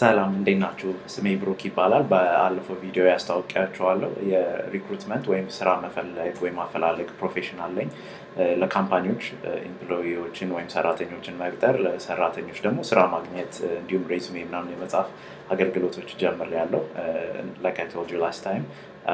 ሰላም እንዴት ናችሁ? ስሜ ብሩክ ይባላል። በአለፈው ቪዲዮ ያስታወቂያችኋለሁ። የሪክሩትመንት ወይም ስራ መፈለግ ወይም ማፈላለግ ፕሮፌሽን አለኝ። ለካምፓኒዎች ኤምፕሎይዎችን ወይም ሰራተኞችን መቅጠር፣ ለሰራተኞች ደግሞ ስራ ማግኘት እንዲሁም ሬሱሜ ምናምን የመጻፍ አገልግሎቶች ጀምሬያለሁ። ላይክ አይ ቶልድ ዩ ላስት ታይም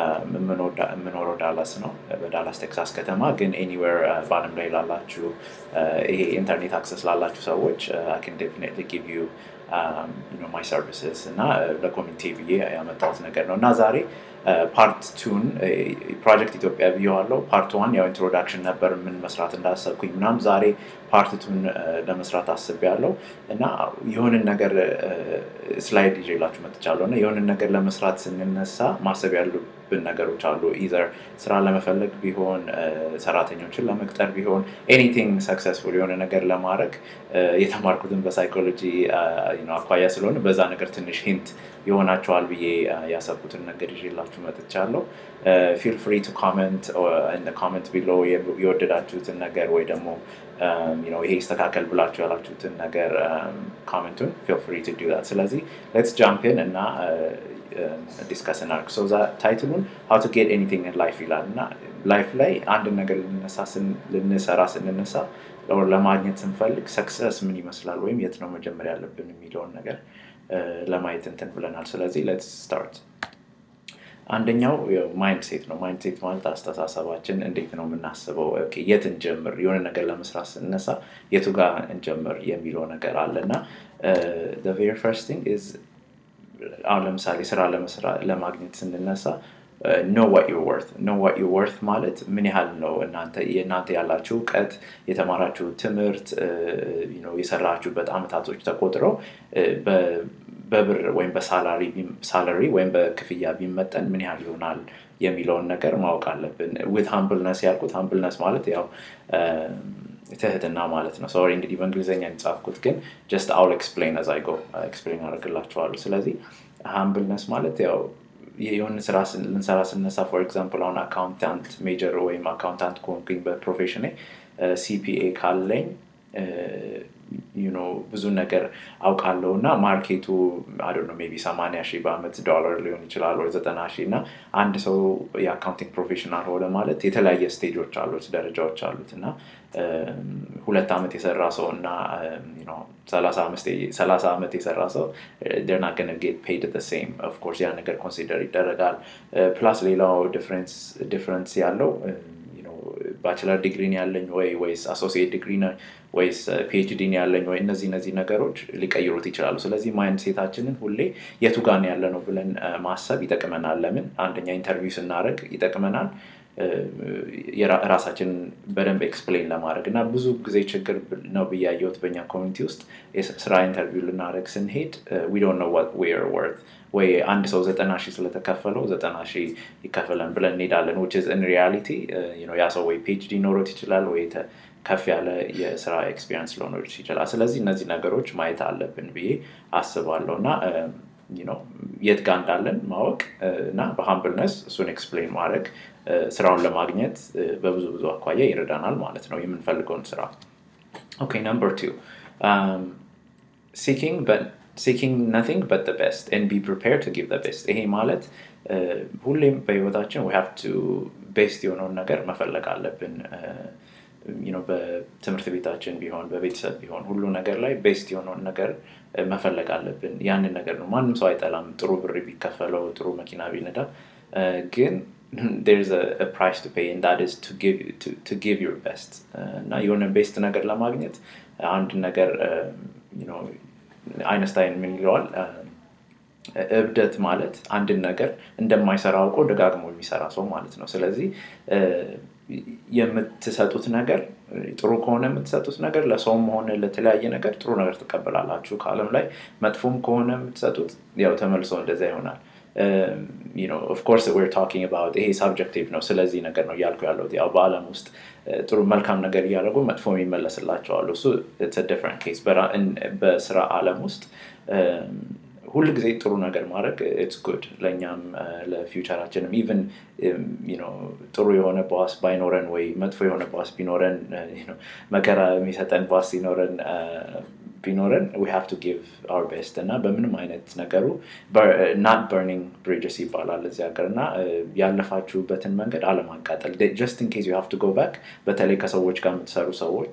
የምኖረው ዳላስ ነው፣ በዳላስ ቴክሳስ ከተማ። ግን ኤኒዌር በአለም ላይ ላላችሁ ይሄ ኢንተርኔት አክሰስ ላላችሁ ሰዎች አይ ካን ዴፊኒትሊ ጊቭ ዩ ማይ ሰርቪስስ እና ለኮሚኒቲ ብዬ ያመጣሁት ነገር ነው እና ዛሬ ፓርት ቱን ፕሮጀክት ኢትዮጵያ ብየዋለው። ፓርት ዋን ያው ኢንትሮዳክሽን ነበር ምን መስራት እንዳሰብኩኝ ምናም። ዛሬ ፓርት ቱን ለመስራት አስቤያለሁ እና የሆንን ነገር ስላይድ ይዤላችሁ መጥቻለሁ እና የሆንን ነገር ለመስራት ስንነሳ ማሰብ ያሉብን ነገሮች አሉ። ኢዘር ስራ ለመፈለግ ቢሆን ሰራተኞችን ለመቅጠር ቢሆን ኤኒቲንግ ሰክሰስፉል የሆነ ነገር ለማድረግ የተማርኩትን በሳይኮሎጂ አኳያ ስለሆነ በዛ ነገር ትንሽ ሂንት ይሆናቸዋል ብዬ ያሰብኩትን ነገር ይዤላችሁ መጥቻለሁ። ፊል ፍሪ ቱ ኮመንት ኮመንት ቢሎ የወደዳችሁትን ነገር ወይ ደግሞ ይሄ ይስተካከል ብላችሁ ያላችሁትን ነገር ኮመንቱን ፊል ፍሪ ቱ ዱ ስለዚህ ሌትስ ጃምፕን እና ዲስከስ እናድርግ። ሶ ታይትሉን ሀው ቱ ጌት ኤኒቲንግ ኢን ላይፍ ይላል እና ላይፍ ላይ አንድን ነገር ልንሰራ ስንነሳ ለማግኘት ስንፈልግ ሰክሰስ ምን ይመስላል ወይም የት ነው መጀመሪያ ያለብን የሚለውን ነገር ለማየት እንትን ብለናል። ስለዚህ ሌትስ ስታርት። አንደኛው ማይንድ ሴት ነው። ማይንድ ሴት ማለት አስተሳሰባችን እንዴት ነው የምናስበው፣ የት እንጀምር፣ የሆነ ነገር ለመስራት ስንነሳ የቱ ጋር እንጀምር የሚለው ነገር አለ እና ቬሪ ፈርስት ቲንግ ኢዝ አሁን ለምሳሌ ስራ ለማግኘት ስንነሳ ኖ ዋት ዩር ወርት ኖ ዋት ዩር ወርት ማለት ምን ያህል ነው እናንተ የእናንተ ያላችሁ እውቀት የተማራችሁ ትምህርት የሰራችሁበት አመታቶች ተቆጥረው በብር ወይም በሳላሪ ወይም በክፍያ ቢመጠን ምን ያህል ይሆናል የሚለውን ነገር ማወቅ አለብን። ዊት ሃምብልነስ ያልኩት ሃምብልነስ ማለት ያው ትህትና ማለት ነው። ሶሪ እንግዲህ በእንግሊዝኛ የጻፍኩት ግን ጀስት አውል ኤክስፕሌን አዝ አይ ጎ ኤክስፕሌን አደርግላችኋለሁ። ስለዚህ ሃምብልነስ ማለት ያው የሆነ ስራ ልንሰራ ስነሳ ፎር ኤግዛምፕል አሁን አካውንታንት ሜጀር ወይም አካውንታንት ከሆንኩኝ በፕሮፌሽኔ ሲፒኤ ካለኝ ብዙ ነገር አውቃለሁ እና ማርኬቱ አዶ ነው ሜይ ቢ ሰማንያ ሺህ በአመት ዶላር ሊሆን ይችላል ወይ ዘጠና ሺህ እና አንድ ሰው የአካውንቲንግ ፕሮፌሽናል ሆነ ማለት የተለያየ ስቴጆች አሉት ደረጃዎች አሉት እና ሁለት ዓመት የሰራ ሰው እና ሰላሳ ዓመት የሰራ ሰው ደርና ገነ ጌት ፔድ ሴም ኦፍኮርስ ያ ነገር ኮንሲደር ይደረጋል ፕላስ ሌላው ዲፍረንስ ያለው ባችለር ዲግሪን ያለኝ ወይ ወይስ አሶሲየት ዲግሪ ወይስ ፒኤችዲን ያለኝ ወይ እነዚህ እነዚህ ነገሮች ሊቀይሩት ይችላሉ። ስለዚህ ማይንድ ሴታችንን ሁሌ የቱ ጋር ያለ ነው ብለን ማሰብ ይጠቅመናል። ለምን አንደኛ ኢንተርቪው ስናደርግ ይጠቅመናል ራሳችንን በደንብ ኤክስፕሌን ለማድረግ እና ብዙ ጊዜ ችግር ነው ብያየሁት በኛ ኮሚኒቲ ውስጥ ስራ ኢንተርቪው ልናደርግ ስንሄድ ዊ ዶንት ኖ ዋት ዌር ወርት ወይ አንድ ሰው ዘጠና ሺህ ስለተከፈለው ዘጠና ሺህ ይከፈለን ብለን እንሄዳለን ዊች ኢን ሪያሊቲ ያ ሰው ወይ ፒኤችዲ ኖሮት ይችላል ወይ ከፍ ያለ የስራ ኤክስፒሪንስ ሊኖር ይችላል። ስለዚህ እነዚህ ነገሮች ማየት አለብን ብዬ አስባለሁ እና የት ጋር እንዳለን ማወቅ እና በሀምብልነስ እሱን ኤክስፕሌን ማድረግ ስራውን ለማግኘት በብዙ ብዙ አኳያ ይረዳናል ማለት ነው የምንፈልገውን ስራ። ኦኬ ነምበር ቱ ሲኪንግ ነቲንግ በት ቤስት ኤንድ ቢ ፕሪፔር ቱ ጊቭ ቤስት። ይሄ ማለት ሁሌም በህይወታችን ዊ ሃቭ ቱ ቤስት የሆነውን ነገር መፈለግ አለብን። በትምህርት ቤታችን ቢሆን በቤተሰብ ቢሆን ሁሉ ነገር ላይ ቤስት የሆነውን ነገር መፈለግ አለብን። ያንን ነገር ነው ማንም ሰው አይጠላም። ጥሩ ብር ቢከፈለው ጥሩ መኪና ቢነዳ ግን there's a, a price to pay and that is to give to, to give your best እና የሆነ ቤስት ነገር ለማግኘት አንድ ነገር አይነስታይን ምን ይለዋል እብደት ማለት አንድን ነገር እንደማይሰራ አውቆ ደጋግሞ የሚሰራ ሰው ማለት ነው። ስለዚህ የምትሰጡት ነገር ጥሩ ከሆነ የምትሰጡት ነገር ለሰውም ሆነ ለተለያየ ነገር ጥሩ ነገር ትቀበላላችሁ ከአለም ላይ መጥፎም ከሆነ የምትሰጡት ያው ተመልሶ እንደዛ ይሆናል። ኦፍኮርስ ዌር ታኪንግ አባውት ይሄ ሳብጀክቲቭ ነው። ስለዚህ ነገር ነው እያልኩ ያለሁት ያው በአለም ውስጥ ጥሩ መልካም ነገር እያደረጉ መጥፎ የሚመለስላቸዋሉ። እሱ ዲፍረንት ኬስ። በስራ አለም ውስጥ ሁል ጊዜ ጥሩ ነገር ማድረግ ኢትስ ጉድ ለእኛም ለፊውቸራችንም ኢቨን ጥሩ የሆነ ባስ ባይኖረን ወይ መጥፎ የሆነ ባስ ቢኖረን መከራ የሚሰጠን ባስ ሲኖረን ቢኖረን ዊ ሃቭ ቱ ጊቭ አወር ቤስት እና በምንም አይነት ነገሩ ናት በርኒንግ ብሪጅስ ይባላል እዚህ ሀገር እና ያለፋችሁበትን መንገድ አለማቃጠል ጀስት ኢን ኬዝ ዩ ሃቭ ቱ ጎ ባክ በተለይ ከሰዎች ጋር የምትሰሩ ሰዎች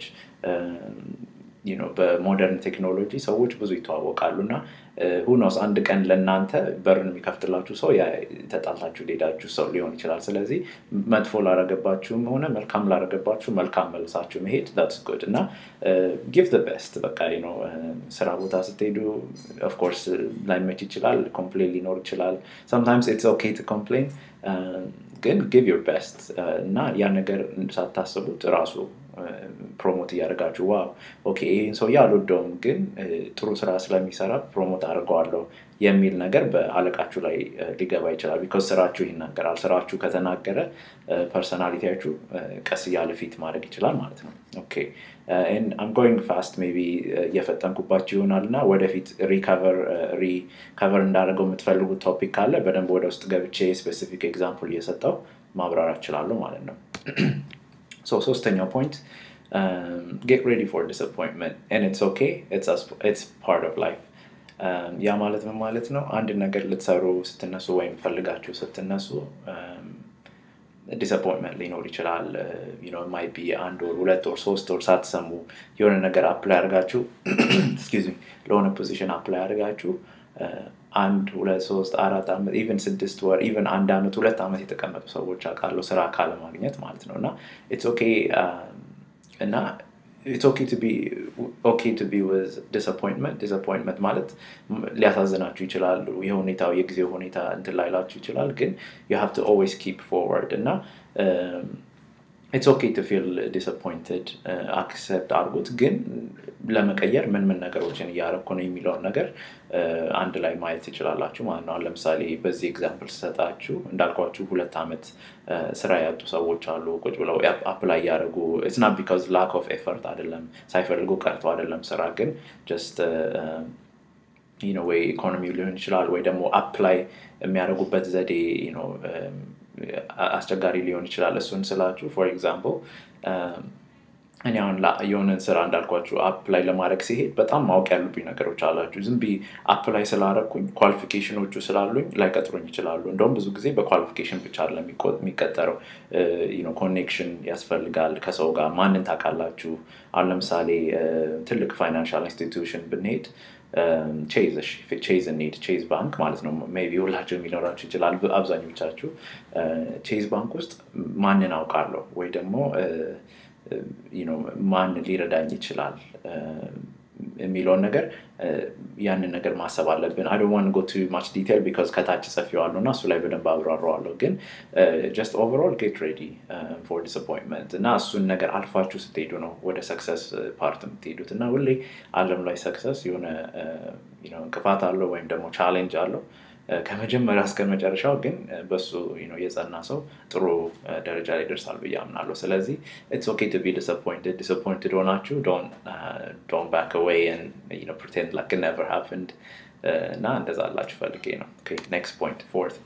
በሞደርን ቴክኖሎጂ ሰዎች ብዙ ይተዋወቃሉ እና ሁኖስ አንድ ቀን ለእናንተ በርን የሚከፍትላችሁ ሰው ተጣልታችሁ ሌዳችሁ ሰው ሊሆን ይችላል ስለዚህ መጥፎ ላረገባችሁም ሆነ መልካም ላረገባችሁ መልካም መልሳችሁ መሄድ ስ ጉድ እና ጊቭ ቤስት በቃ ነው ስራ ቦታ ስትሄዱ ኦፍኮርስ ላይመች ይችላል ኮምፕሌን ሊኖር ይችላል ሰምታይምስ ኢትስ ኦኬ ቱ ኮምፕሌን ግን ጊቭ ዮር ቤስት እና ያ ነገር ሳታስቡት ራሱ ፕሮሞት እያደርጋችሁ ዋው ኦኬ ይህን ሰውዬ አልወደውም ግን ጥሩ ስራ ስለሚሰራ ፕሮሞት አድርገዋለሁ የሚል ነገር በአለቃችሁ ላይ ሊገባ ይችላል ቢኮዝ ስራችሁ ይናገራል ስራችሁ ከተናገረ ፐርሰናሊቲያችሁ ቀስ እያለ ፊት ማድረግ ይችላል ማለት ነው ኦኬ አም ጎይንግ ፋስት ሜቢ እየፈጠንኩባችሁ ይሆናል እና ወደፊት ሪከቨር እንዳደረገው የምትፈልጉት ቶፒክ ካለ በደንብ ወደ ውስጥ ገብቼ ስፔሲፊክ ኤግዛምፕል እየሰጠው ማብራራት እችላለሁ ማለት ነው So, ሶስተኛው ፖይንት ጌት ሬዲ ፎር ዲስአፖይንትመንት ኢትስ ኦኬ ኢትስ ፓርት ኦፍ ላይፍ ያ ማለት ምን ማለት ነው አንድ ነገር ልትሰሩ ስትነሱ ወይም ፈልጋችሁ ስትነሱ ዲስአፖይንትመንት ሊኖር ይችላል ማይ ቢ አንድ ወር ሁለት ወር ሶስት ወር ሳትሰሙ የሆነ ነገር አፕላይ አድርጋችሁ ለሆነ ፖዚሽን አፕላይ አድርጋችሁ አንድ ሁለት ሶስት አራት ዓመት ኢቨን ስድስት ወር ኢቨን አንድ ዓመት ሁለት ዓመት የተቀመጡ ሰዎች አውቃለሁ ስራ ካለማግኘት ማለት ነው እና ኢትስ ኦኬ እና ኢትስ ኦኬ ቱ ቢ ኦኬ ቱ ቢ ዊዝ ዲስአፖይንትመንት ዲስአፖይንትመንት ማለት ሊያሳዝናችሁ ይችላል የሁኔታው የጊዜው ሁኔታ እንትን ላይላችሁ ይችላል ግን ዩ ሃቭ ቱ ኦልዌይስ ኪፕ ፎርወርድ እና ኢትስ ኦኬ ቱ ፊል ዲስአፖይንትድ አክሰፕት አድርጉት ግን ለመቀየር ምን ምን ነገሮችን እያረኩ ነው የሚለውን ነገር አንድ ላይ ማየት ትችላላችሁ ማለት ነው ለምሳሌ በዚህ ኤግዛምፕል ስሰጣችሁ እንዳልኳችሁ ሁለት ዓመት ስራ ያጡ ሰዎች አሉ ቁጭ ብለው አፕላይ እያደረጉ ስና ቢካዝ ላክ ኦፍ ኤፈርት አይደለም ሳይፈልጉ ቀርተው አይደለም ስራ ግን ጀስት ወይ ኢኮኖሚው ሊሆን ይችላል ወይ ደግሞ አፕላይ የሚያደርጉበት ዘዴ አስቸጋሪ ሊሆን ይችላል እሱን ስላችሁ ፎር ኤግዛምፕል እኔ አሁን የሆነን ስራ እንዳልኳችሁ አፕላይ ለማድረግ ሲሄድ በጣም ማወቅ ያሉብኝ ነገሮች አላችሁ ዝም ቢ አፕላይ ስላረኩኝ ኳሊፊኬሽኖቹ ስላሉኝ ላይቀጥሩኝ ይችላሉ እንደውም ብዙ ጊዜ በኳሊፊኬሽን ብቻ አለ የሚቀጠረው ኮኔክሽን ያስፈልጋል ከሰው ጋር ማንን ታውቃላችሁ አሁን ለምሳሌ ትልቅ ፋይናንሻል ኢንስቲትዩሽን ብንሄድ ቼዝ እንሂድ ቼዝ ባንክ ማለት ነው ቢ ሁላችሁ የሚኖራችሁ ይችላል አብዛኞቻችሁ ቼዝ ባንክ ውስጥ ማንን አውቃለሁ ወይ ደግሞ ማን ሊረዳኝ ይችላል የሚለውን ነገር ያንን ነገር ማሰብ አለብን አይ ዋን ጎ ቱ ማች ዲቴል ቢካዝ ከታች ጽፌዋለሁ እና እሱ ላይ በደንብ አብራረዋለሁ ግን ጀስት ኦቨርኦል ጌት ሬዲ ፎር ዲስአፖይንትመንት እና እሱን ነገር አልፋችሁ ስትሄዱ ነው ወደ ሰክሰስ ፓርት የምትሄዱት እና ሁሌ አለም ላይ ሰክሰስ የሆነ እንቅፋት አለው ወይም ደግሞ ቻሌንጅ አለው ከመጀመሪያ እስከ መጨረሻው ግን በሱ የጸና ሰው ጥሩ ደረጃ ላይ ደርሳል ብዬ አምናለሁ ስለዚህ ኢትስ ኦኬ ቱ ቢ ዲስአፖይንትድ ዲስአፖይንትድ ሆናችሁ ዶን ባክ አዌይ ፕሪቴንድ ላክ ነቨር ሃፕንድ እና እንደዛ አላችሁ ፈልጌ ነው ኔክስት ፖይንት ፎርት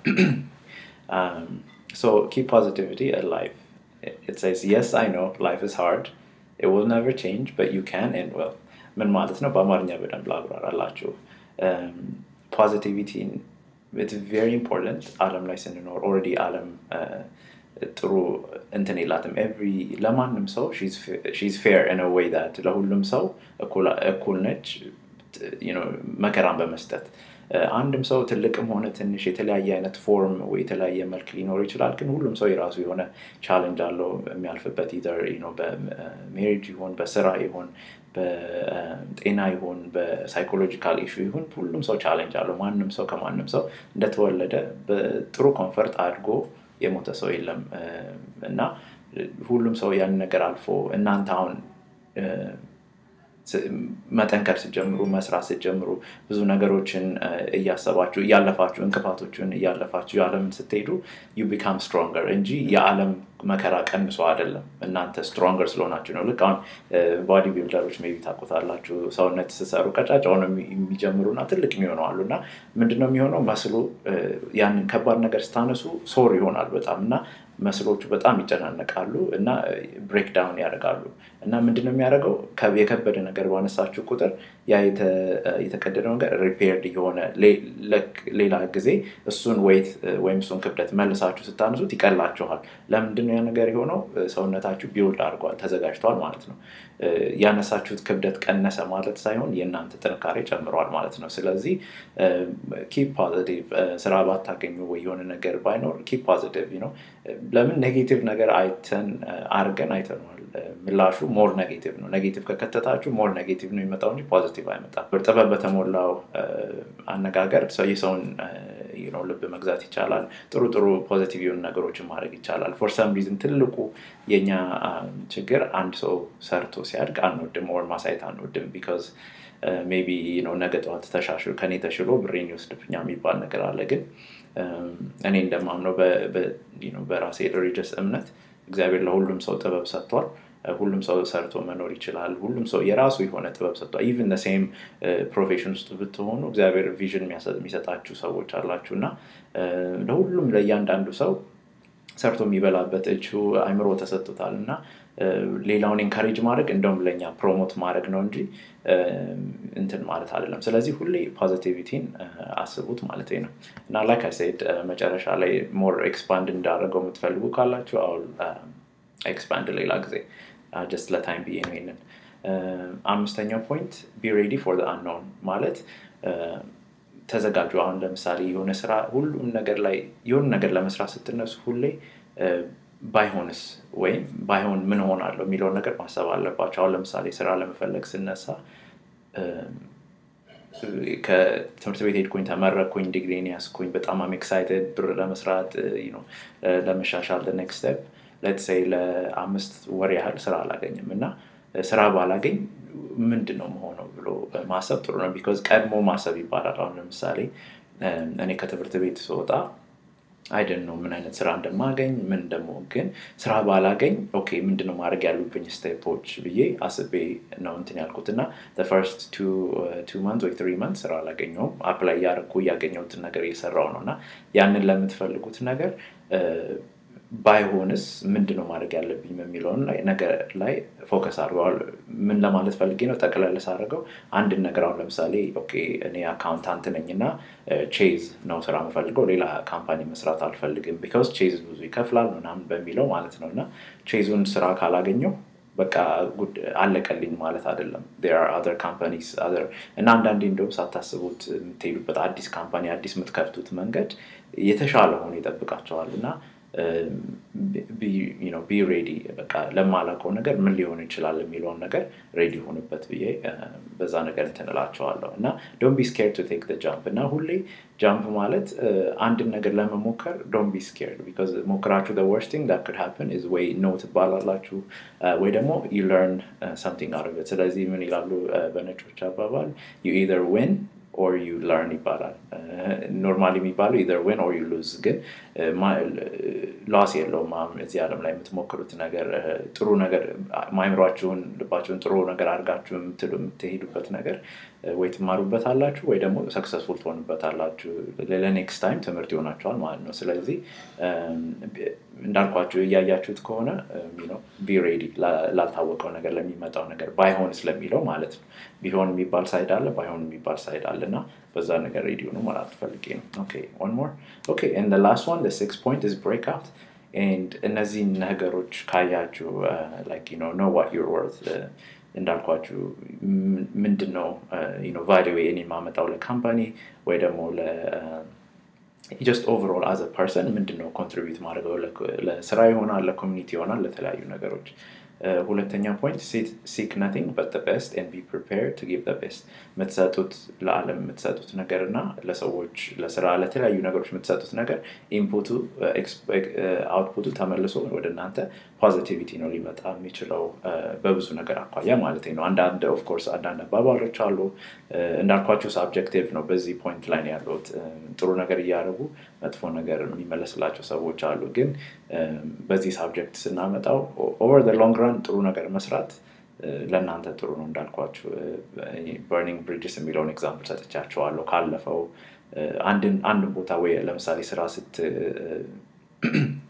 so keep positivity alive it says yes i know life is hard it will never change but you can and will ምን ማለት ነው በአማርኛ በደንብ ላብራራላችሁ ፖዚቲቪቲን ኢትስ ቬሪ ኢምፖርታንት አለም ላይ ስንኖር ኦረዲ አለም ጥሩ እንትን የላትም ኤቭሪ ለማንም ሰው ሺዝ ፌር ኢን ወይ ዳት ለሁሉም ሰው እኩል ነች መከራን በመስጠት አንድም ሰው ትልቅም ሆነ ትንሽ የተለያየ አይነት ፎርም ወይ የተለያየ መልክ ሊኖር ይችላል ግን ሁሉም ሰው የራሱ የሆነ ቻለንጅ አለው የሚያልፍበት ኢዘር በሜሪጅ ይሆን በስራ ይሆን በጤና ይሁን በሳይኮሎጂካል ኢሹ ይሁን ሁሉም ሰው ቻሌንጅ አለው ማንም ሰው ከማንም ሰው እንደተወለደ በጥሩ ኮንፈርት አድጎ የሞተ ሰው የለም እና ሁሉም ሰው ያን ነገር አልፎ እናንተ አሁን መጠንከር ስጀምሩ መስራት ስጀምሩ ብዙ ነገሮችን እያሰባችሁ እያለፋችሁ እንቅፋቶችን እያለፋችሁ የዓለምን ስትሄዱ ዩ ቢካም ስትሮንገር እንጂ የዓለም መከራ ቀንሶ አይደለም እናንተ ስትሮንገር ስለሆናችሁ ነው ልክ አሁን ባዲ ቢልደሮች ሜቢ ታቆታላችሁ ሰውነት ስሰሩ ቀጫጫ ሆነ የሚጀምሩና ትልቅ የሚሆነው አሉ እና ምንድነው የሚሆነው መስሉ ያንን ከባድ ነገር ስታነሱ ሶር ይሆናል በጣም እና መስሎቹ በጣም ይጨናነቃሉ እና ብሬክዳውን ያደርጋሉ እና ምንድነው የሚያደርገው የከበደ ነገር ባነሳችሁ ቁጥር ያ የተቀደደው ነገር ሪፔርድ የሆነ ሌላ ጊዜ እሱን ወይት ወይም እሱን ክብደት መልሳችሁ ስታነሱት ይቀላችኋል ለምንድነው ያ ነገር የሆነው ሰውነታችሁ ቢውልድ አድርጓል ተዘጋጅቷል ማለት ነው ያነሳችሁት ክብደት ቀነሰ ማለት ሳይሆን የእናንተ ጥንካሬ ጨምሯል ማለት ነው ስለዚህ ኪፕ ፖዚቲቭ ስራ ባታገኙ ወይ የሆነ ነገር ባይኖር ኪፕ ፖዚቲቭ ነው ለምን ኔጌቲቭ ነገር አይተን አርገን አይተነዋል ምላሹ ሞር ኔጌቲቭ ነው ኔጌቲቭ ከከተታችሁ ሞር ኔጌቲቭ ነው የሚመጣው እንጂ ፖዚቲቭ አይመጣም ጥበብ በተሞላው አነጋገር የሰውን ልብ መግዛት ይቻላል ጥሩ ጥሩ ፖዚቲቭ የሆኑ ነገሮችን ማድረግ ይቻላል ፎር ሰም ሪዝን ትልቁ የኛ ችግር አንድ ሰው ሰርቶ ሲያድግ አንወድም ወር ማሳየት አንወድም ቢካዝ ሜቢ ነው ነገ ጠዋት ተሻሽሎ ከኔ ተሽሎ ብሬን ይወስድብኛ የሚባል ነገር አለ ግን እኔ እንደማምነው በራሴ ሪሊጅስ እምነት እግዚአብሔር ለሁሉም ሰው ጥበብ ሰጥቷል ሁሉም ሰው ሰርቶ መኖር ይችላል ሁሉም ሰው የራሱ የሆነ ጥበብ ሰጥቷል ኢቨን ሴም ፕሮፌሽን ውስጥ ብትሆኑ እግዚአብሔር ቪዥን የሚሰጣችሁ ሰዎች አላችሁ እና ለሁሉም ለእያንዳንዱ ሰው ሰርቶ የሚበላበት እጁ አይምሮ ተሰጥቶታል እና ሌላውን ኤንካሬጅ ማድረግ እንደውም ለእኛ ፕሮሞት ማድረግ ነው እንጂ እንትን ማለት አይደለም ስለዚህ ሁሌ ፖዚቲቪቲን አስቡት ማለት ነው እና ላይክ አይሴድ መጨረሻ ላይ ሞር ኤክስፓንድ እንዳደረገው የምትፈልጉ ካላችሁ አሁን ኤክስፓንድ ሌላ ጊዜ ጀስት ለታይም ብዬ ነው ይንን አምስተኛው ፖይንት ቢ ሬዲ ፎር አንኖን ማለት ተዘጋጁ አሁን ለምሳሌ የሆነ ስራ ሁሉም ነገር ላይ የሆነ ነገር ለመስራት ስትነሱ ሁሌ ባይሆንስ ወይም ባይሆን ምን ሆናለሁ የሚለውን ነገር ማሰብ አለባቸው አሁን ለምሳሌ ስራ ለመፈለግ ስነሳ ከትምህርት ቤት ሄድኩኝ ተመረኩኝ ዲግሪን ያስኩኝ በጣም አም ኤክሳይትድ ብር ለመስራት ለመሻሻል ኔክስት ስቴፕ ለትሰይ ለአምስት ወር ያህል ስራ አላገኝም እና ስራ ባላገኝ ምንድን ነው መሆነው ብሎ ማሰብ ጥሩ ነው ቢካዝ ቀድሞ ማሰብ ይባላል አሁን ለምሳሌ እኔ ከትምህርት ቤት ስወጣ አይደን ነው ምን አይነት ስራ እንደማገኝ ምን ደግሞ ግን ስራ ባላገኝ ኦኬ ምንድነው ማድረግ ያሉብኝ ስቴፖች ብዬ አስቤ ነው እንትን ያልኩት እና ፈርስት ቱ መንት ወይ ትሪ መንት ስራ አላገኘውም አፕላይ እያደረኩ እያገኘሁትን ነገር እየሰራው ነው እና ያንን ለምትፈልጉት ነገር ባይሆንስ ምንድነው ማድረግ ያለብኝ የሚለውን ነገር ላይ ፎከስ አድርገዋል ምን ለማለት ፈልጌ ነው ጠቅለል ሳደርገው አንድን ነገር አሁን ለምሳሌ ኦኬ እኔ አካውንታንት ነኝ እና ቼዝ ነው ስራ የምፈልገው ሌላ ካምፓኒ መስራት አልፈልግም ቢካዝ ቼዝ ብዙ ይከፍላል ምናምን በሚለው ማለት ነው እና ቼዙን ስራ ካላገኘው በቃ አለቀልኝ ማለት አይደለም አር ካምፓኒስ እና አንዳንዴ እንደውም ሳታስቡት የምትሄዱበት አዲስ ካምፓኒ አዲስ የምትከፍቱት መንገድ የተሻለ ሆኖ ይጠብቃቸዋል እና ቢ ሬዲ በቃ ለማላውቀው ነገር ምን ሊሆን ይችላል የሚለውን ነገር ሬዲ ሆንበት ብዬ በዛ ነገር እንትንላቸዋለሁ እና ዶን ቢ ስኬር ቱ ቴክ ጃምፕ እና ሁሌ ጃምፕ ማለት አንድን ነገር ለመሞከር ዶን ቢ ስኬርድ ቢካዝ ሞክራችሁ ወርስት ቲንግ ዳት ክድ ሃፕን ኢዝ ወይ ኖ ትባላላችሁ ወይ ደግሞ ዩ ለርን ሰምቲንግ አርበት ስለዚህ ምን ይላሉ በነጮች አባባል ዩ ኢዘር ዊን ኦር ዩ ለርን ይባላል ኖርማሊ የሚባለው ኢዘር ዊን ኦር ዩ ሉዝ ግን ላስ የለውም እዚህ ዓለም ላይ የምትሞክሩት ነገር ጥሩ ነገር ማይምሯችሁን ልባችሁን ጥሩ ነገር አድርጋችሁ የምትሄዱበት ነገር ወይ ትማሩበት አላችሁ ወይ ደግሞ ሰክሰስፉል ትሆኑበት አላችሁ ለኔክስት ታይም ትምህርት ይሆናቸዋል ማለት ነው ስለዚህ እንዳልኳችሁ እያያችሁት ከሆነ ቢ ሬዲ ላልታወቀው ነገር ለሚመጣው ነገር ባይሆን ስለሚለው ማለት ነው ቢሆን የሚባል ሳይድ አለ ባይሆን የሚባል ሳይድ አለ እና በዛ ነገር ሬዲ ሆኑ ማለት ፈልጌ ነው ኦኬ ኦን ሞር ኦኬ ኤንድ ላስት ዋን ሲክስ ፖይንት ኢዝ ብሬክ አውት ኤንድ እነዚህን ነገሮች ካያችሁ ላይክ ኖ ኖ ዋት ዩር ወርት እንዳልኳችሁ ምንድን ነው ቫሊዌ እኔ የማመጣው ለካምፓኒ ወይ ደግሞ ጀስት ኦቨርኦል አዘ ፐርሰን ምንድን ነው ኮንትሪቢዩት ማድረገው ለስራ ይሆናል ለኮሚኒቲ ይሆናል ለተለያዩ ነገሮች ሁለተኛ ፖይንት ሲክ ነቲንግ በት ቤስት ን ቢ ፕሪፔር ቱ ጊቭ ቤስት የምትሰጡት ለዓለም የምትሰጡት ነገር እና ለሰዎች ለስራ ለተለያዩ ነገሮች የምትሰጡት ነገር ኢንፑቱ አውትፑቱ ተመልሶ ወደ እናንተ ፖዚቲቪቲ ነው ሊመጣ የሚችለው በብዙ ነገር አኳያ ማለት ነው አንዳንድ ኦፍኮርስ አንዳንድ አባባሎች አሉ እንዳልኳቸው ሳብጀክቲቭ ነው በዚህ ፖይንት ላይ ነው ያሉት ጥሩ ነገር እያደረጉ መጥፎ ነገር የሚመለስላቸው ሰዎች አሉ ግን በዚህ ሳብጀክት ስናመጣው ኦቨር ሎንግ ራን ጥሩ ነገር መስራት ለእናንተ ጥሩ ነው እንዳልኳችሁ በርኒንግ ብሪጅስ የሚለውን ኤግዛምፕል ሰጥቻቸዋለሁ ካለፈው አንድን ቦታ ወይ ለምሳሌ ስራ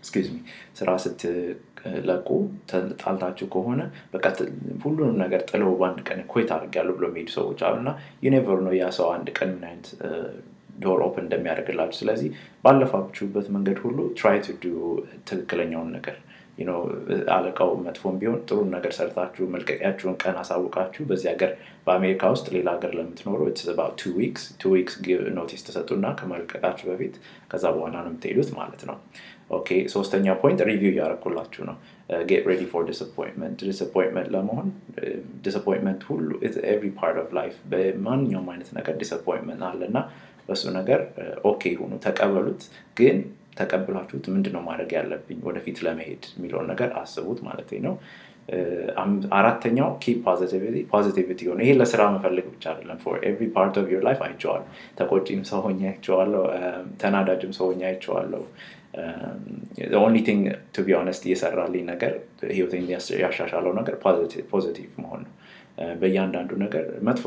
ኤክስኪውዝ ሚ ስራ ስትለቁ ጣልታችሁ ከሆነ በቃ ሁሉንም ነገር ጥለው በአንድ ቀን ኮይት አድርጊያለሁ ብሎ የሚሄዱ ሰዎች አሉ እና ዩኔቨር ነው ያ ሰው አንድ ቀን ምን አይነት ዶር ኦፕን እንደሚያደርግላችሁ ስለዚህ ባለፋችሁበት መንገድ ሁሉ ትራይ ቱ ዱ ትክክለኛውን ነገር አለቃው መጥፎም ቢሆን ጥሩ ነገር ሰርታችሁ መልቀቂያችሁን ቀን አሳውቃችሁ በዚህ ሀገር በአሜሪካ ውስጥ ሌላ ሀገር ለምትኖሩ ቱ ዊክስ ቱ ዊክስ ኖቲስ ተሰጡና ከመልቀቃችሁ በፊት ከዛ በኋላ ነው የምትሄዱት ማለት ነው ኦኬ ሶስተኛ ፖይንት ሪቪው እያደረኩላችሁ ነው ጌት ሬዲ ፎር ዲስፖይንትመንት ዲስፖይንትመንት ለመሆን ዲስፖይንትመንት ሁሉ ኤቭሪ ፓርት ኦፍ ላይፍ በማንኛውም አይነት ነገር ዲስፖይንትመንት አለ እና በሱ ነገር ኦኬ ሁኑ ተቀበሉት ግን ተቀብላችሁት ምንድነው ማድረግ ያለብኝ ወደፊት ለመሄድ የሚለውን ነገር አስቡት ማለት ነው አራተኛው ኪ ፖዚቲቪቲ ሆነ ይሄ ለስራ መፈለግ ብቻ አይደለም ፎር ኤቭሪ ፓርት ኦፍ ዮር ላይፍ አይቼዋለሁ ተቆጪም ሰው ሆኜ አይቼዋለሁ ተናዳጅም ሰው ሆኜ አይቼዋለሁ ኦንሊ ቲንግ ቱ ቢ ሆነስት እየሰራልኝ ነገር ህይወቴን ያሻሻለው ነገር ፖዚቲቭ መሆን ነው በእያንዳንዱ ነገር መጥፎ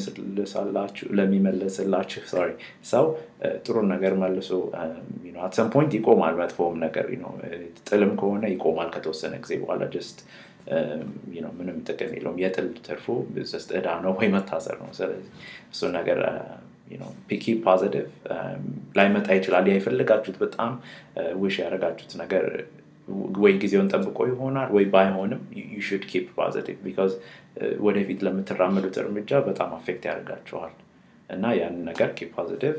ለሚመለስላችሁ ሶሪ ሰው ጥሩ ነገር መልሶ አትሰም ፖይንት ይቆማል መጥፎም ነገር ጥልም ከሆነ ይቆማል ከተወሰነ ጊዜ በኋላ ጀስት ምንም ጥቅም የለውም የጥል ትርፉ እዳ ነው ወይ መታሰር ነው ስለዚህ እሱ ነገር ፒኪ ፖዚቲቭ ላይመጣ ይችላል ያ የፈለጋችሁት በጣም ውሽ ያደረጋችሁት ነገር ወይ ጊዜውን ጠብቆ ይሆናል ወይ ባይሆንም ዩ ሹድ ኪፕ ፖዚቲቭ ቢካዝ ወደፊት ለምትራመዱት እርምጃ በጣም አፌክት ያደርጋችኋል እና ያንን ነገር ኪፕ ፖዚቲቭ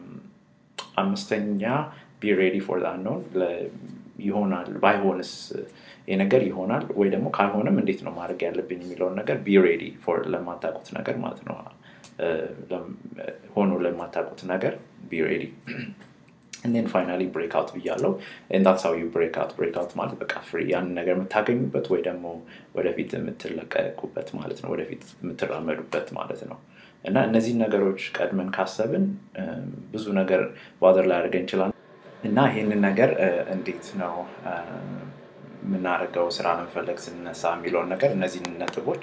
አምስተኛ ቢ ሬዲ ፎር አንኖን ይሆናል ባይሆንስ ነገር ይሆናል ወይ ደግሞ ካልሆነም እንዴት ነው ማድረግ ያለብኝ የሚለውን ነገር ቢ ሬዲ ፎር ለማታቁት ነገር ማለት ነው ሆኖ ለማታቁት ነገር ቢ ሬዲ ንን ፋይናሊ ብሬክ አውት ብያለው እንዳትስ ሀው ዩ ብሬክ አውት ብሬክ አውት ማለት በቃ ፍሪ ያንን ነገር የምታገኙበት ወይ ደግሞ ወደፊት የምትለቀቁበት ማለት ነው ወደፊት የምትራመዱበት ማለት ነው እና እነዚህን ነገሮች ቀድመን ካሰብን ብዙ ነገር ባዘር ላይ አድርገን እንችላለን እና ይህንን ነገር እንዴት ነው የምናደርገው ስራ ለመፈለግ ስንነሳ የሚለውን ነገር እነዚህን ነጥቦች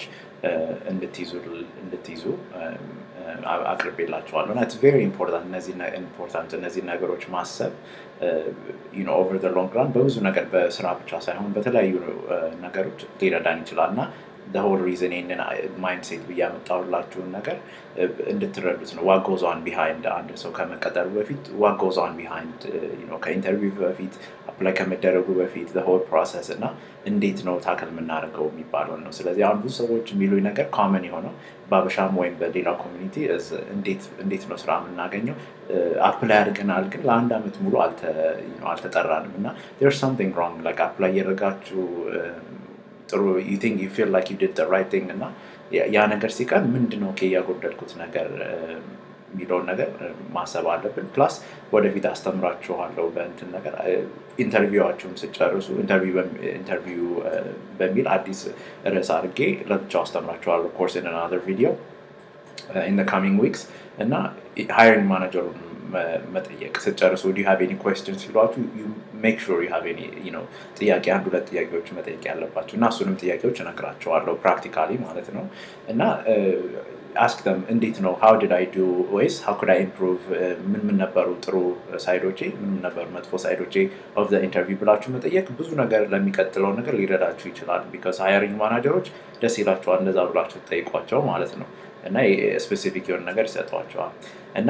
እንድትይዙ አቅርቤላቸዋለሁ እና ቬሪ ኢምፖርታንት እነዚህ ነገሮች ማሰብ ኦቨር ሎንግ ራን በብዙ ነገር በስራ ብቻ ሳይሆን በተለያዩ ነገሮች ሊረዳን ይችላል እና ሆል ሪዝን ይህንን ማይንድሴት ብዬ ያመጣሁላችሁን ነገር እንድትረዱት ነው ዋጎዛን ቢሃይንድ አንድ ሰው ከመቀጠሩ በፊት ዋጎዛን ቢሃይንድ ከኢንተርቪው በፊት አፕላይ ከመደረጉ በፊት ሆል ፕሮሰስ እና እንዴት ነው ታከል የምናደርገው የሚባለው ነው ስለዚህ አሁን ብዙ ሰዎች የሚሉኝ ነገር ኮመን የሆነው በአበሻም ወይም በሌላ ኮሚኒቲ እንዴት ነው ስራ የምናገኘው አፕላይ አድርገናል ግን ለአንድ አመት ሙሉ አልተጠራንም እና ር ሳምቲንግ ሮንግ ላይክ አፕላይ እያደረጋችሁ ጥሩ ዩ ቲንክ ዩ ፊል ላይክ ዩ ዲድ ራይት ቲንግ እና ያ ነገር ሲቀር ምንድን ነው ያጎደልኩት ነገር የሚለውን ነገር ማሰብ አለብን ፕላስ ወደፊት አስተምራችኋለሁ በእንትን ነገር ኢንተርቪዋችሁም ስጨርሱ ኢንተርቪው በሚል አዲስ ርዕስ አድርጌ ለብቻው አስተምራችኋለሁ ኮርስ ኢን አናዘር ቪዲዮ ኢን ካሚንግ ዊክስ እና ሃይሪንግ ማናጀሩን መጠየቅ ስጨርሱ ዲ ሃቭ ኤኒ ኮስችን ሲሏችሁ ሜክ ሹር ዩ ሃቭ ኤኒ ነው ጥያቄ አንድ ሁለት ጥያቄዎች መጠየቅ ያለባቸው እና እሱንም ጥያቄዎች እነግራቸዋለሁ ፕራክቲካሊ ማለት ነው እና አስክ ደም እንዴት ነው ሀው ዲድ አይ ዱ ወይስ ሀው ኩድ አይ ኢምፕሩቭ ምን ምን ነበሩ ጥሩ ሳይዶቼ ምን ምን ነበሩ መጥፎ ሳይዶቼ ኦፍ ኢንተርቪው ብላችሁ መጠየቅ ብዙ ነገር ለሚቀጥለው ነገር ሊረዳችሁ ይችላል ቢካዝ ሃየሪንግ ማናጀሮች ደስ ይላቸዋል እንደዛ ብላችሁ ጠይቋቸው ማለት ነው እና ስፔሲፊክ የሆነ ነገር ይሰጧቸዋል እና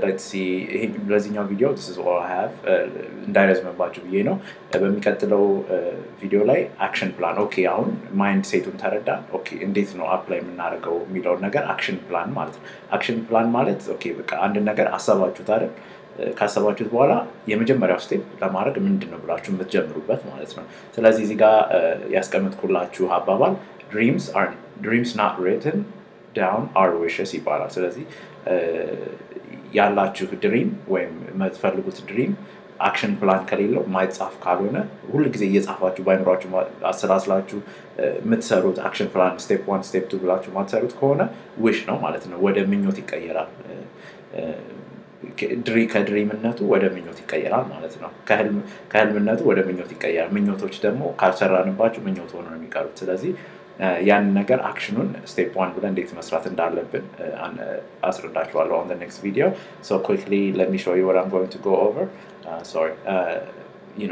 ለዚኛው ቪዲዮ ሀቭ እንዳይረዝምባችሁ ብዬ ነው በሚቀጥለው ቪዲዮ ላይ አክሽን ፕላን ኦኬ አሁን ማይንድ ሴቱን ተረዳን ኦኬ እንዴት ነው አፕላይ የምናደርገው የሚለውን ነገር አክሽን ፕላን ማለት ነው አክሽን ፕላን ማለት ኦኬ በቃ አንድ ነገር አሰባችሁት አይደል ካሰባችሁት በኋላ የመጀመሪያው ስቴፕ ለማድረግ ምንድን ነው ብላችሁ የምትጀምሩበት ማለት ነው ስለዚህ እዚህ ጋር ያስቀምጥኩላችሁ አባባል ድሪምስ ድሪምስ ናት ሬትን ዳውን አር ዊሽስ ይባላል ስለዚህ ያላችሁ ድሪም ወይም የምትፈልጉት ድሪም አክሽን ፕላን ከሌለው ማይጻፍ ካልሆነ ሁል ጊዜ እየጻፋችሁ በአይምሯችሁ አሰላስላችሁ የምትሰሩት አክሽን ፕላን ስቴፕ ዋን ስቴፕ ቱ ብላችሁ ማትሰሩት ከሆነ ዊሽ ነው ማለት ነው ወደ ምኞት ይቀየራል ከድሪምነቱ ወደ ምኞት ይቀየራል ማለት ነው ከህልምነቱ ወደ ምኞት ይቀየራል ምኞቶች ደግሞ ካልሰራንባችሁ ምኞት ሆኖ ነው የሚቀሩት ስለዚህ ያን ነገር አክሽኑን ስቴፕ ዋን ብለን እንዴት መስራት እንዳለብን አስረዳችኋለሁ ኦን ኔክስት ቪዲዮ ሶ ኩክሊ ለሚ ሾው ዩ ወር አም ጎይንግ ቱ ጎ ኦቨር ሶሪ ዩ ኖ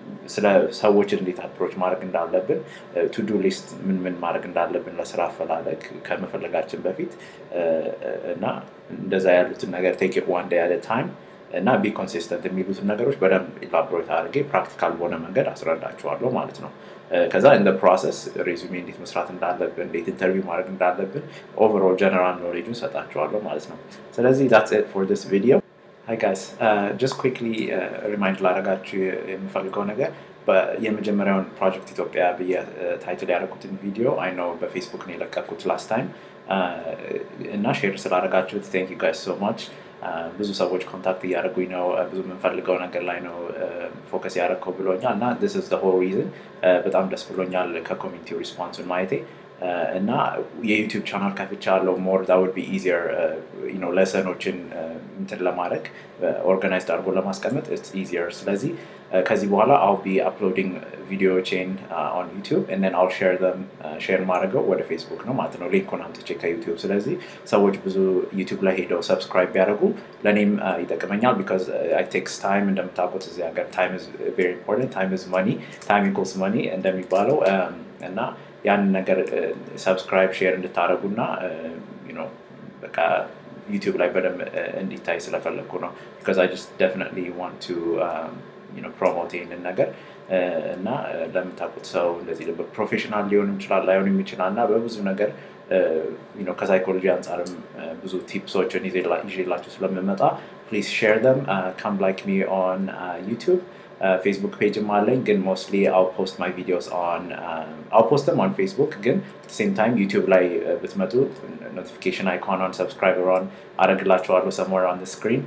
ስለ ሰዎችን እንዴት አፕሮች ማድረግ እንዳለብን ቱዱ ሊስት ምን ምን ማድረግ እንዳለብን ለስራ አፈላለግ ከመፈለጋችን በፊት እና እንደዛ ያሉትን ነገር ቴክ ዋን ዴይ አት ታይም እና ቢ ኮንሲስተንት የሚሉትን ነገሮች በደንብ ኢላቦሬት አድርጌ ፕራክቲካል በሆነ መንገድ አስረዳቸዋለሁ ማለት ነው። ከዛ እንደ ፕሮሰስ ሬዙሜ እንዴት መስራት እንዳለብን እንዴት ኢንተርቪው ማድረግ እንዳለብን ኦቨርኦል ጀነራል ኖሌጁን ሰጣቸዋለሁ ማለት ነው። ስለዚህ ዛትስ ኢት ፎር ዲስ ቪዲዮ ሀይ ጋይስ ጀስት ኩክሊ ሪማይንድ ላደረጋችሁ የምፈልገው ነገር የመጀመሪያውን ፕሮጀክት ኢትዮጵያ ብዬ ታይትል ያደረኩትን ቪዲዮ አይ ነው በፌስቡክ ነው የለቀኩት ላስት ታይም እና ሼር ስላደረጋችሁት ቴንክ ዩ ጋይስ ሶ ማች ብዙ ሰዎች ኮንታክት እያደረጉኝ ነው ብዙ የምንፈልገው ነገር ላይ ነው ፎከስ ያደረግከው ብሎኛል እና ስ ስ ሆል ሪዝን በጣም ደስ ብሎኛል ከኮሚኒቲው ሪስፖንሱን ማየቴ እና የዩቲዩብ ቻናል ከፍቻ ያለው ሞር ዛ ውድ ቢ ኢዚየር ለሰኖችን እንትን ለማድረግ ኦርጋናይዝድ አድርጎ ለማስቀመጥ ኢዚየር ስለዚህ ከዚህ በኋላ አው ቢ አፕሎዲንግ ቪዲዮዎቼን ኦን ዩቲዩብ ንን አል ሼር ዘም ሼር ማድረገው ወደ ፌስቡክ ነው ማለት ነው ሊንኩን አምጥቼ ከዩቲዩብ ስለዚህ ሰዎች ብዙ ዩቲዩብ ላይ ሄደው ሰብስክራይብ ቢያደርጉ ለእኔም ይጠቅመኛል ቢካዝ አይ ቴክስ ታይም እንደምታውቁት እዚህ ሀገር ታይም ኢዝ ቬሪ ኢምፖርታንት ታይም ኢዝ መኒ ታይም ኢኮልስ መኒ እንደሚባለው እና ያንን ነገር ሰብስክራይብ ሼር እንድታደረጉ እና በቃ ዩቲዩብ ላይ በደንብ እንዲታይ ስለፈለግኩ ነው ቢካዝ አይ ጀስት ደፍኒትሊ ዋንት ቱ ፕሮሞት ይህንን ነገር እና ለምታውቁት ሰው እንደዚህ ፕሮፌሽናል ሊሆንም ይችላል ላይሆንም ይችላል እና በብዙ ነገር ከሳይኮሎጂ አንጻርም ብዙ ቲፕሶችን ይዤላችሁ ስለምመጣ ፕሊዝ ሼር ደም ካም ላይክ ሚ ኦን ዩቲዩብ ፌስቡክ ፔጅም አለኝ ግን ሞስትሊ አው ፖስት ማይ ቪዲዮስ ኦን አው ፖስትም ኦን ፌስቡክ ግን ሴም ታይም ዩቲዩብ ላይ ብትመጡ ኖቲፊኬሽን አይኮን ሰብስክራይበር ኦን አረግላችኋለሁ ሰሞር ኦን ስክሪን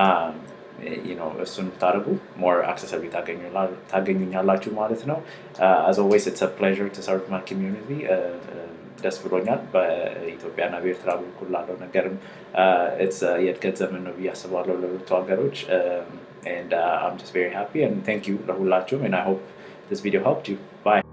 እሱን ብታደርጉ ሞር አክሰሰቢ ታገኙኛላችሁ ማለት ነው አዝ ኦልዌይስ ኢትስ ፕሌዥር ቱ ሰርቭ ማይ ኮሚዩኒቲ ደስ ብሎኛል በኢትዮጵያና በኤርትራ በኩል ላለው ነገርም የእድገት ዘመን ነው ብዬ አስባለሁ ለሁለቱ ሀገሮች and uh, I'm just very happy and thank you ለሁላችሁም and I hope this video helped you bye